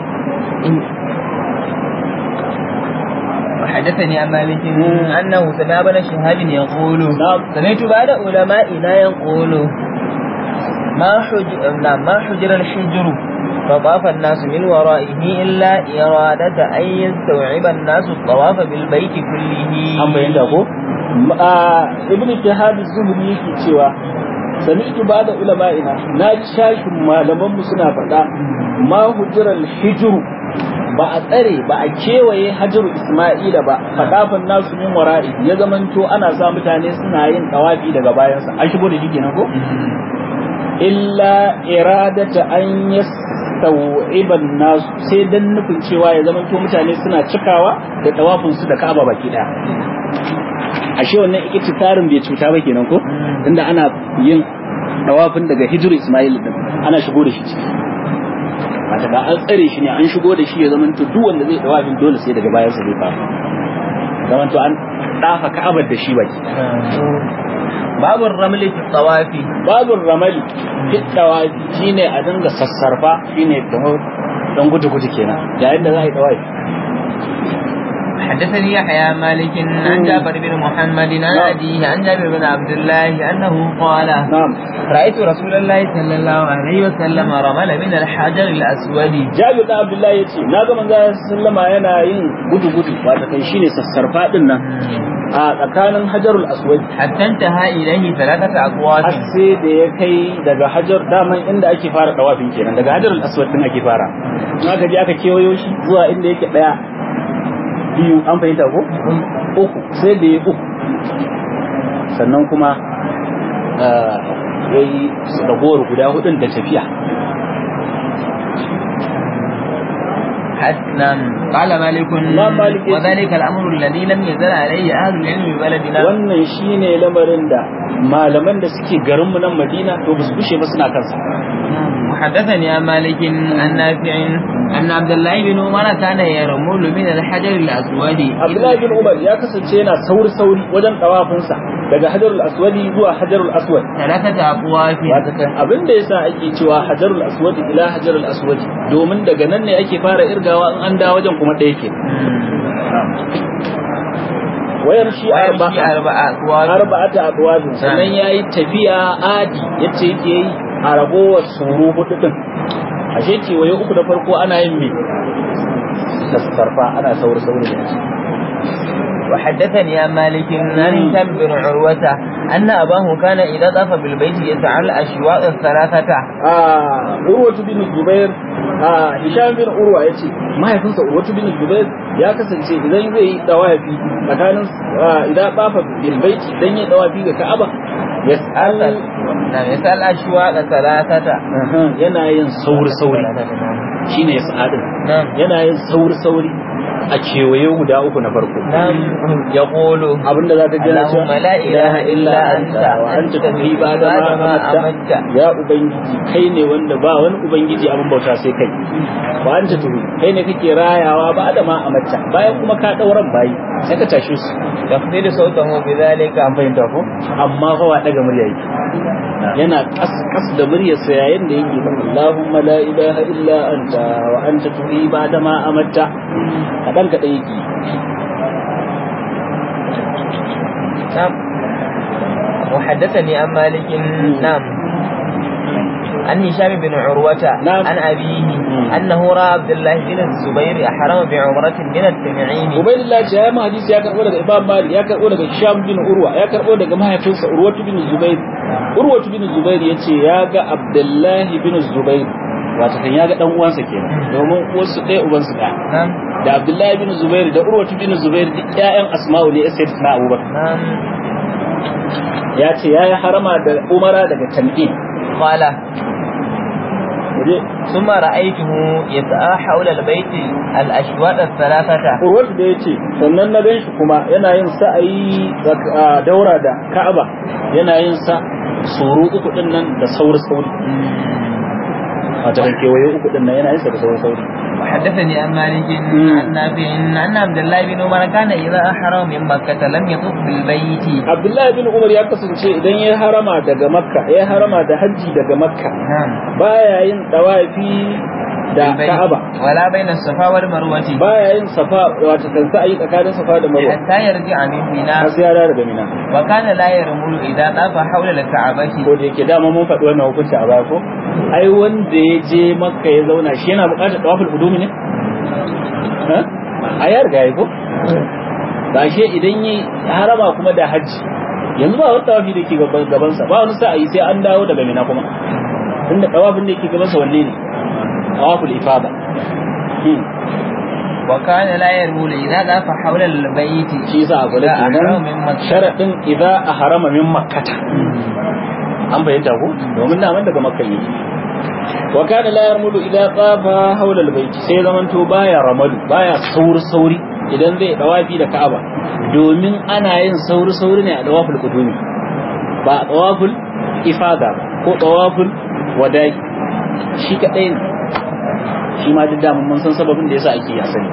وحدثني عن مالك أنه سمع ابن شهاب يقول نعم. سمعت بعد علمائنا يقول ما حجر نعم ما حجر الحجر فطاف الناس من ورائه إلا إرادة أن يستوعب الناس الطواف بالبيت كله an bayyana ko ibn shahab az-zuhri yake cewa sami'tu ba'da ulama'ina na ji shashin malaman mu suna faɗa ma hujral hijru ba a tsare ba a kewaye hajaru isma'ila ba fadafan nasu min wara'i ya zamanto ana sa mutane suna yin tawafi daga bayansa an shigo da shi kenan ko illa iradata an yastawiban nasu sai dan nufin cewa ya zamanto mutane suna cikawa da tawafin su da Ka'aba baki daya ashe wannan ikitikarin bai cuta ba kenan ko tunda ana yin tawafin daga hijru Ismail din ana shigo da shi ciki wata da an tsare shi ne an shigo da shi ya zamanto duk wanda zai tawafin dole sai daga bayansa zai fara zamanto an dafa Ka'abar da shi baki باب الرمل في الطواف babin ramali fitawa shine a dinga sassarfa shine kamar dan gudu gudu kenan yayin da za a yi dawai حدثني يحيى عن مالك عن جابر بن محمد عن أبيه عن جابر بن عبد الله أنه قال na'am رأيت رسول الله صلى الله عليه وسلم رمل من الحجر الأسود Jabir da Abdullahi yace na ga manzo sallama yana yin gudu gudu wato kai shine sassarfa din nan a tsakanin Hajarul Aswad حتى انتهى إليه ثلاثة أقوات har sai da ya kai daga Hajar daman inda ake fara dawafin kenan daga Hajarul Aswad din ake fara in aka je aka kewayo shi zuwa inda yake daya biyu an fahimta ko uku sai da ya uku sannan kuma ya yi ragowar guda hudun da tafiya نعم قال مالك إمام مالك يقول- وذلك الأمر الذي لم يزل عليه أهل العلم ببلدنا wannan shine lamarin da malaman da suke garinmu nan Madina to ba su kushe ba suna kansa وحدثني عن مالك عن نافع أن عبد الله بن عمر كان يرمل من الحجر الأسود Abdullahi bin Umar ya kasance yana sauri sauri wajen tawafinsa daga Hajarul Aswadi zuwa Hajarul Aswad ثلاثة أقوات wata kan abin da yasa ake cewa Hajarul Aswad ila Hajarul Aswad domin daga nan ne ake fara irgawa in an da wajen kuma ɗaya ke wayar shi ويمشي arba'a أربع أقوات arba'ata abwabin sannan yayi tafiya adi yace yake yi a ragowar suru hudu din ashe kewaye uku da farko ana yin me sassarfa ana sauri sauri da shi وحدثني عن مالك عن هشام بن عروة أن أباه كان إذا طاف بالبيت يسعى الأشواط الثلاثة a urwatu bin zubair a hisham bin urwa yace mahaifinsa urwatu bin zubair ya kasance idan zai yi dawafi tsakanin ah, idan bafa bil baiti idan ya dawafi ga ka'aba yas'al أرسل نعم يسأل الأشواط ثلاثة Aha, yana yin sauri sauri shine yas'adin نعم yana yin sauri sauri a kewaye guda uku na farko نعم يقول abinda zaka ji na cewa اللهم لا إله إلا أنت wa anta tafi ba da ma ما amatta أمت ya ubangiji kai ne wanda ba wani ubangiji abin bauta sai kai wa anta tuhi kai ne kake rayawa ba da ma amatta bayan kuma ka dauran bayi sai ka tashi su يخفض صوته بذلك an fahimta ko amma fa wa daga murya yake yana kas kas da muryar sa yayin da yake ba Allahumma la ilaha illa anta wa anta tuhi ba da ma amatta kadan kadan yake نعم وحدثني عن مالك نعم عن هشام بن عروة نعم. عن أبيه مم. أنه رأى عبد الله بن الزبير أحرم بعمرة من التنعيم Ubaidillah ce ya hadisi ya karbo daga Imam Malik ya karbo daga Hisham bin Urwa ya karbo daga mahaifinsa Urwatu bin Zubair Urwatu bin Zubair yace ya ga Abdullah bin Zubair wato kan ya ga dan uwansa kenan domin uwarsu ɗaya ubansu ɗaya نعم da Abdullah bin Zubair da Urwatu bin Zubair duk ƴaƴan Asma'u ne sai na Abubakar نعم ya ce ya yi harama da Umara daga Tan'im قال Waje ثم رأيته يسعى حول البيت الأشواط الثلاثة Urwatu da yace sannan na gan shi kuma yana yin sa'ayi tsaka- a daura da Ka'aba yana yin sa suru uku din nan da sauri sauri wato kan kewaye uku din nan yana yin sa da sauri sauri وحدثني عن مالك مم. عن نافع أن عبد الله بن عمر كان إذا أحرم من مكة لم يطف بالبيت Abdullahi bin Umar ya kasance idan ya harama daga Makka ya harama da hajji daga Makka نعم baya yin dawafi da بالبيت. Ka'aba ولا بين الصفا والمروة baya yin safa wato kan sa'ayi tsakanin safa da Marwa حتى يرجع من منى har sai ya dawo daga Mina وكان لا يرمل إذا طاف حول الكعبة ko da yake dama mun faɗi wannan hukunci a baya ko ai wanda ya je Makka ya zauna shi yana buƙatar tawaful qudumi ne ha a ya riga ya ko ba shi idan yi harama kuma da hajji yanzu ba wani tawafi da ke gaban gabansa ba wani sa'ayi sai an dawo daga Mina kuma tunda tawafin da yake gabansa wanne ne tawaful ifada Hmm. وكان لا يرمل إذا طاف حول البيت shi yasa a kula إذا أحرم kenan من مكة sharadin idza ahrama min makkata an bayyana ko domin da daga makka ne wa kana la yarmulu idza tafa hawla albayt sai zaman to baya ramalu baya sauri sauri idan zai dawafi da ka'aba domin ana yin sauri sauri ne a dawaful qudumi ba a dawaful ifada ba ko dawaful wadai shi kadai ne shi ma duk da mun san sababin da yasa ake yi asali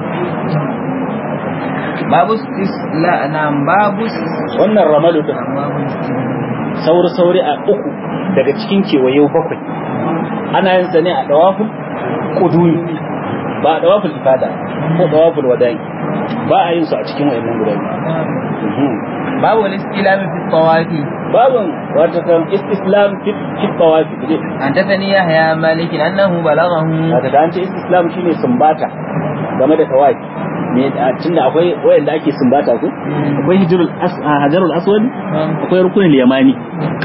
باب استسلاء نعم باب wannan ramalu din sauri-sauri a uku daga cikin kewaye bakwai ana yin sa ne a dawafin kuduni ba a dawafin ifada ko dawafin wadai ba a yin su a cikin wayannan guda biyu babu al-istilam fi tawafi babun wata kan istislam fi tawafi ne حدثني يحيى عن مالك انه بلغه wata da an ce istislam shine sumbata game da tawafi ne tunda akwai wayanda ake sumbata ko akwai hijrul as hajarul aswad akwai rukunul yamani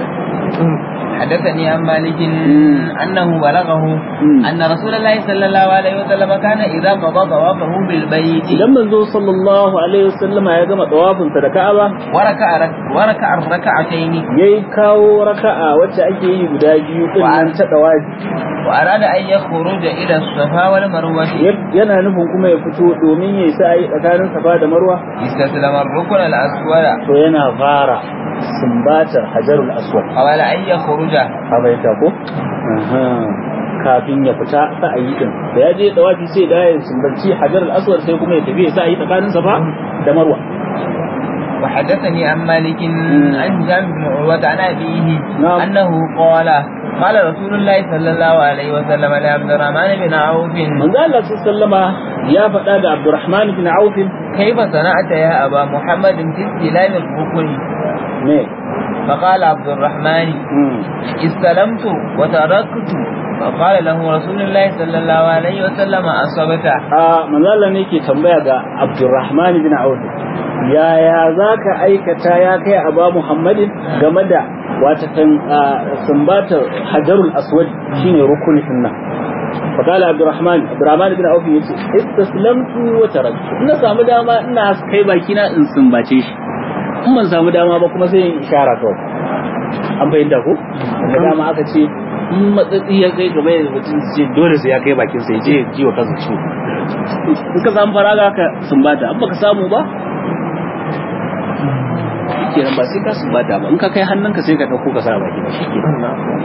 حدثني عن مالك انه بلغه ان رسول الله صلى الله عليه وسلم كان اذا قضى طوافه بالبيت idan manzo sallallahu alaihi wasallama ya gama tawafin sa da Ka'aba وركع وركع الركعتين yayi kawo raka'a wacce ake yi guda biyu din nan ta tawafi واراد ان يخرج الى الصفا والمروه yana nufin kuma ya fito domin yayi sa'i tsakanin Safa da Marwa استسلم الركن الاسود to yana fara sumbatar hajarul aswad قبل ان يخرج habaita ko kafin ya fita sa'ayi din da ya je dawafi sai da ya sumbanci hajarul aswad sai kuma ya tafi ya sa'ayi tsakanin Safa da Marwa وحدثني عن مالك عن هشام بن عروة عن أبيه نعم. أنه قال قال رسول الله صلى الله عليه وسلم لعبد الرحمن بن عوف manzo Allah sallama ya faɗa da Abdurrahman bin Auf كيف صنعت يا أبا محمد في استلام الركن ne فقال عبد الرحمن استلمت وتركت فقال له رسول الله صلى الله عليه وسلم أصبت a manzo Allah ne ke tambaya ga Abdurrahman bin Auf yaya zaka aikata ya kai Aba Muhammadin game da wata kan sumbatar Hajarul Aswad shine rukunin nan فقال عبد الرحمن عبد الرحمن بن عوف yace istaslamtu wa taraktu ina samu dama ina kai baki na in sumbace shi in ban samu dama ba kuma sai in ishara kawai an fahimta ko da dama aka ce in matsatsi ya kai gaba da mutum ce dole sai ya kai bakin sai je ji wa kansa ciwo in ka samu faraga ka sumbata an baka samu ba shikenan ba sai ka sumbata ba in ka kai hannunka sai ka dauko ka sa baki ba shikenan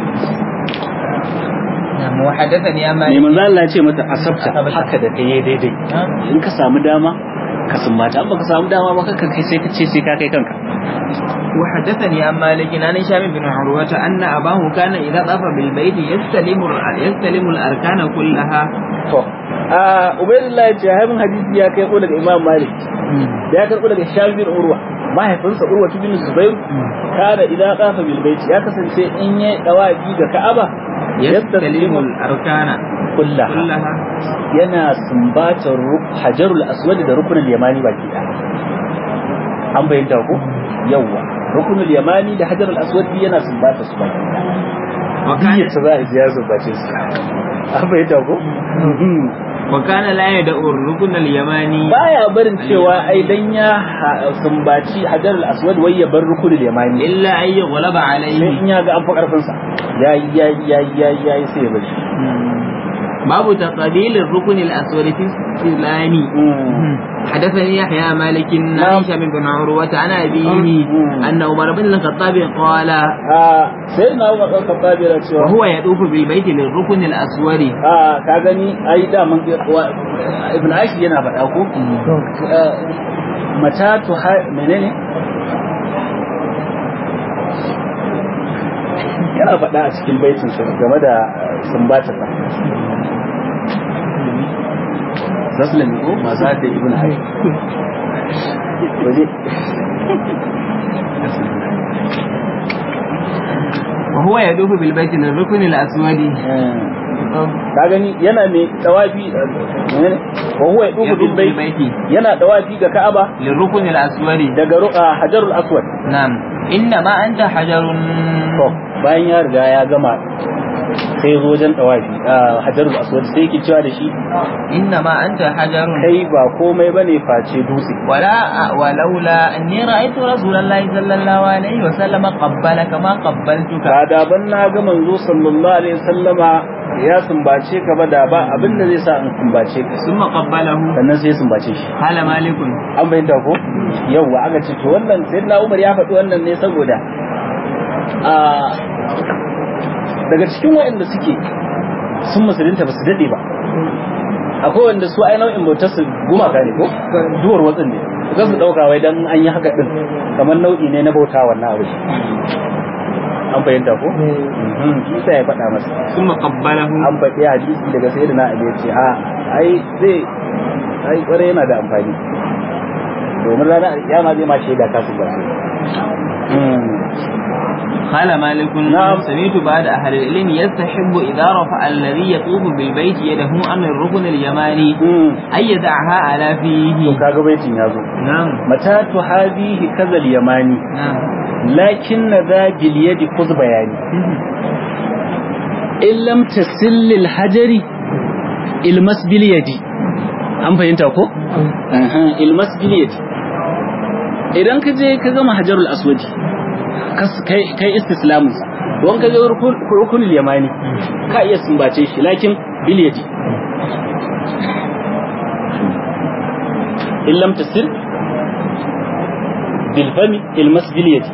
وحدثني عن ne مالك manzo Allah ya ce mata asabta haka da kai daidai in ka samu dama ka sumbata an baka samu dama ba ka kai sai ka ce sai ka kai kanka وحدثني عن مالك عن هشام بن عروة أن أباه كان إذا طاف بالبيت يستلم يستلم الأركان كلها to a ubaydullah ya ce haifin hadisi ya kai ko daga imam malik ya karbo daga shafi bin urwa mahaifinsa urwa bin zubair kana idan qafa bil bait ya kasance in yayi dawafi ga ka'aba يستلم الأركان kullaha كلها yana sumbatar ru- hajarul aswad da rukunul yamani baki daya an bayyana ko yawa rukunul yamani da hajarul aswad yana sumbata su baki daya وكان ta za a ji ya sumbace su an bayyana ko وكان لا يدع الركن اليماني baya barin cewa ai dan ya ha- sumbaci hajarul aswad wai ya bar rukunul yamani إلا أن يغلب sai عليه in ya ga an fi karfin sa yayi yayi yayi yayi yayi sai ya bar shi باب تقبيل الركن الأسود في الاستلام حدثني يحيى مالك عن نعم. هشام بن عروة عن أبيه مم. أن عمر بن الخطاب قال a sai na umar ɗan kafabi yana cewa وهو يطوف بالبيت للركن الأسود a ka gani ai da mun wa- ibn ashi yana faɗa ko Eh, mata tu ha menene yana faɗa a cikin baitin sa game da sumbatar sa zaslami ko masu haka ibn ashi waje وهو يطوف بالبيت للركن الأسود ka gani yana mai tawafi eh, menene wa huwa yadufu bil يطوف bait بالبيت yana tawafi ga Ka'aba للركن الأسود daga ru- ah, Hajarul Aswad نعم إنما أنت حجر to bayan ya riga ya gama sai zo wajen tawafi ah, Hajarul Aswad sai yake cewa da shi إنما أنت حجر kai ba komai bane face dutse ولا ولولا أني رأيت رسول الله صلى الله عليه وسلم قبلك ما قبلتك ba da ban na ga manzo sallallahu alaihi wasallama ya sumbace ka ba da ba abin da zai sa in sumbace ka ثم قبله sannan sai ya sumbace shi قال مالك an bayyana ko yawwa aka ce to wannan sayyidina Umar ya faɗi wannan ne saboda a daga cikin waɗanda suke sun musulunta ba su daɗe ba akwai wanda su ai nau'in bautar su gumaka ne ko duwar watsin ne su su ɗauka wai dan an yi haka ɗin kamar nau'i ne na bauta wannan abu an fahimta ko Mhm, shi sa ya faɗa masa ثم قبله an faɗi hadisi daga sayyidina Ali ya ce a ai zai ai kware yana da amfani domin ranar alkiyama zai ma shaida ka su ba قال مالك نعم. سمعت بعد أهل العلم يستحب إذا رفع الذي يطوف بالبيت يده عن الركن اليماني أن يدعها على to فيه kaga baitin ya zo نعم mata tu hadhihi kazal yamani نعم lakin na za bil yadi kuz bayani in lam tasil lil hajari ilmas bil yadi an fahimta ko Aha, ilmas bil yadi idan ka je ka gama hajarul aswadi kas- kai kai istislamin sa don ka je rukun- rukunul yamani ka iya sumbace shi lakin bil yadi in lam tasil bil fami ilmas bil yadi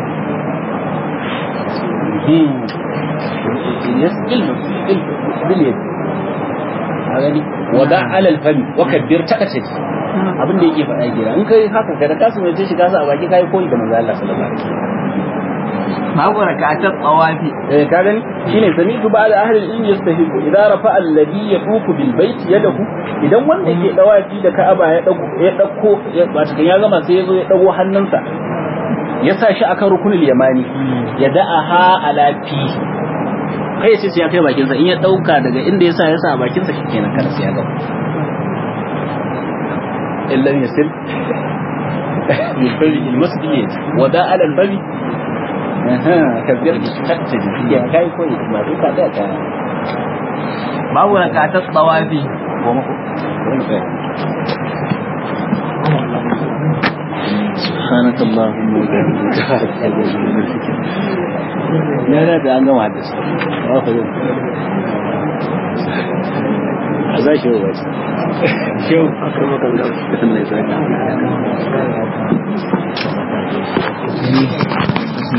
yes ilmas bil yadi a gani wada alal fami wa kabbir takace abin da yake faɗa gida in kai haka ka da kasu mai shi kasa a baki kai koyi da manzo Allah sallallahu alaihi wasallam babu rakatar tsawafi eh ka gani shine sami'tu ba'd ahli al-ilm yastahiqu idza rafa alladhi yaqufu bil bayt yadahu idan wanda ke dawafi da Ka'aba ya dago ya dauko wato kan ya gama sai ya zo ya dago hannunsa ya sa shi akan rukunul yamani ya da'aha ala fi kai ya ce sai ya kai bakin sa in ya dauka daga inda ya sa ya sa a bakin sa shikenan kada sai ya gama illan yasil bil fari il masjid wada ala al fari kabbir takta ya kai koyi ma duka da ka babu rakatar tsawafi goma ko سبحانك اللهم وبحمدك لا لا ده an gama da su ba fa yau a za shi ba shi aka maka da Allah ya saka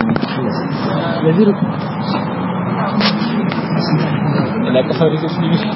Yazir ila kasar